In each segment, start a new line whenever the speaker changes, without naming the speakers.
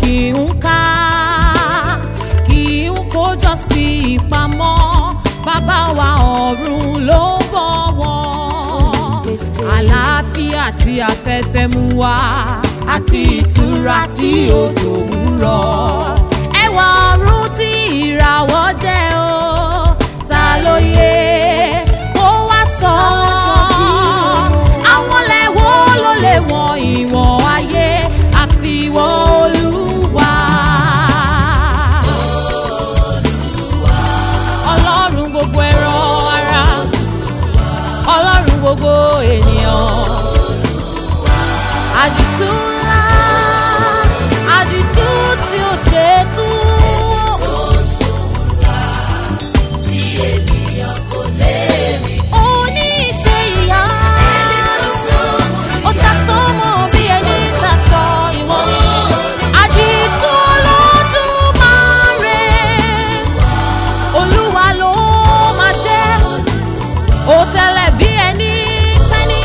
kì í ká kì í kójọ sí ìpamọ́ bàbá wa ọ̀run ló ń bọ̀ wọ́n àlàáfíà tí afẹ́fẹ́ mú wá àti ìtura tí òjò ń rọ̀ ẹwà ọ̀run tí ìràwọ̀ jẹ́ o ta ló yẹ ó wá sọ àwọn lẹ́wọ́ ló lè wọ̀n ìwọ̀n ayé àfiwọ́ olúwa. ọlọ́run gbogbo ẹ̀rọ ara ọlọ́run gbogbo ènìyàn. àdìtú ńlá àdìtú tí ó ṣe é tú. Oníṣẹ́ ìyá. Ó ta sọ́mọ bí ẹni taṣọ ìwọ̀n. Àdìtú Olódùmarè. Olúwa ló máa jẹ́. Ó tẹ̀lẹ̀ bí ẹni tẹ́ni.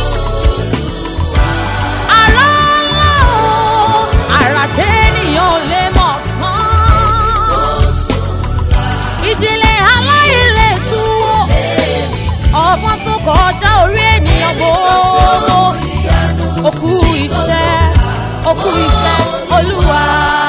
Àrá ńlá o, àrà tẹ́nìyàn ò lè mọ̀ tán. Ìjìnlẹ̀ aláìlè túwò ọgbọ́n tó kọjá orí ènìyàn gbogbo òkú iṣẹ́ òkú iṣẹ́ olúwa.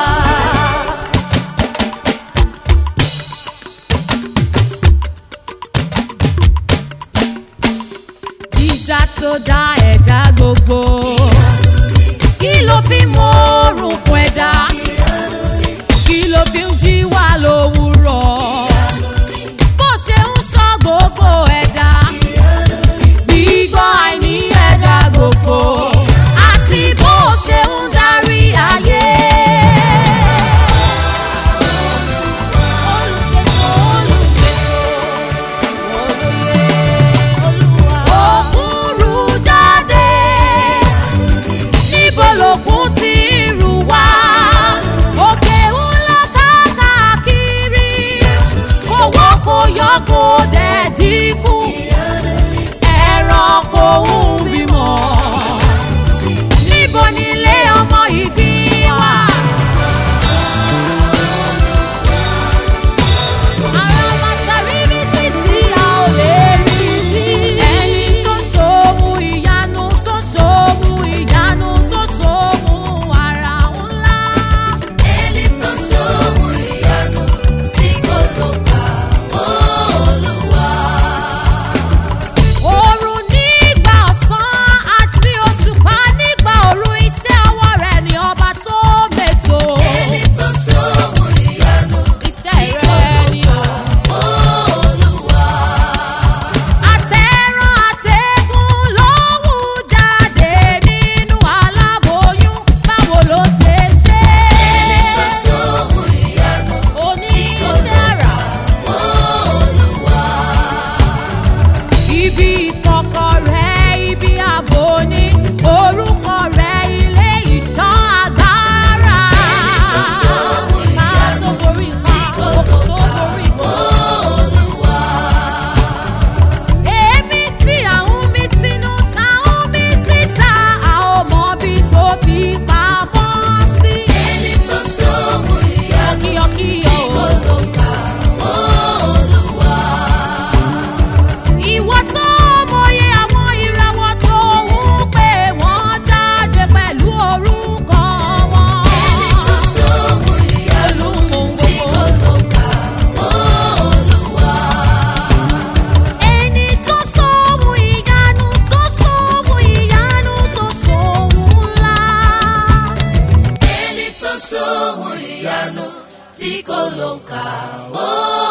ìjà tó dá ẹ̀dá gbogbo kí ló fi mọ orúnkún ẹ̀dá kí ló fi ń jí wá lówùúrọ̀ bó ṣe ń sọ gbogbo ẹ̀dá gbígbọ́ àìní ẹ̀dá gbogbo àti bó ṣe ń darí ayé. Olùṣètò, olùgbètò, olóye, Olúwa. Òkúrú jáde, níbo lòkun ti rù wá? Òkè ńlá káàkiri, kò wọ́ kò yọ kò dẹ̀ dínkù ẹranko ń bímọ. níbo ni ilé ọmọ ìgbín wà? ara màtàrí rí títí a ò lè rí sí. ẹni tó ṣòwò ìyanu tó ṣòwò ìyanu tó ṣòwò ara ńlá.
Ẹni tó ṣòwò ìyanu tí kò ló kà Olúwa.
Oòrùn nígbà ọ̀sán àti òṣùpá nígbà òru iṣẹ́ ọwọ́ rẹ̀ ni ọba tó mètò.
Ẹni tó ṣòwò ìyanu
Iṣẹ́ rẹ̀ ni o.
Olúwa.
Àtẹ̀ràn àtẹ̀gùn ló wù jáde nínú aláboyún. Báwo ló ṣe ṣe?
Ẹni tó ṣòwò ìyanu
Oníṣẹ́ àrà.
Olúwa.
Ibi ìkọ̀kọ̀ rẹ̀ ibi ààbò ni orúkọ rẹ̀ ilé ìṣọ́ agbára.
Ẹni tó ṣòwò
Máa tó
ìyanu
borí
tí
nǹkan,
kò
òkú
ló
tó
kà
borí gbogbo.
Olúwa.
Èmi tí àwọn mi sínú táwọn mi síta, a ò mọ bí tó fi pamọ́ sí.
Ẹni tó ṣòwò ìyanu
Yọkíyọkíyọ
tí kò
o.
ló kà Olúwa.
Ìwọ tó mọyé àwọn ìràwọ̀ tó ń pè wọ́n jáde pẹ̀lú orúkọ wọn.
Ẹni tó ṣòwò ìyanu tí kò ló kà Olúwa.
Ẹni tó ṣòwò ìyanu tó ṣòwò ìyanu tó ṣòwò ńlá.
Ẹni tó ṣòwò ìyanu tí kò ló ń kà ó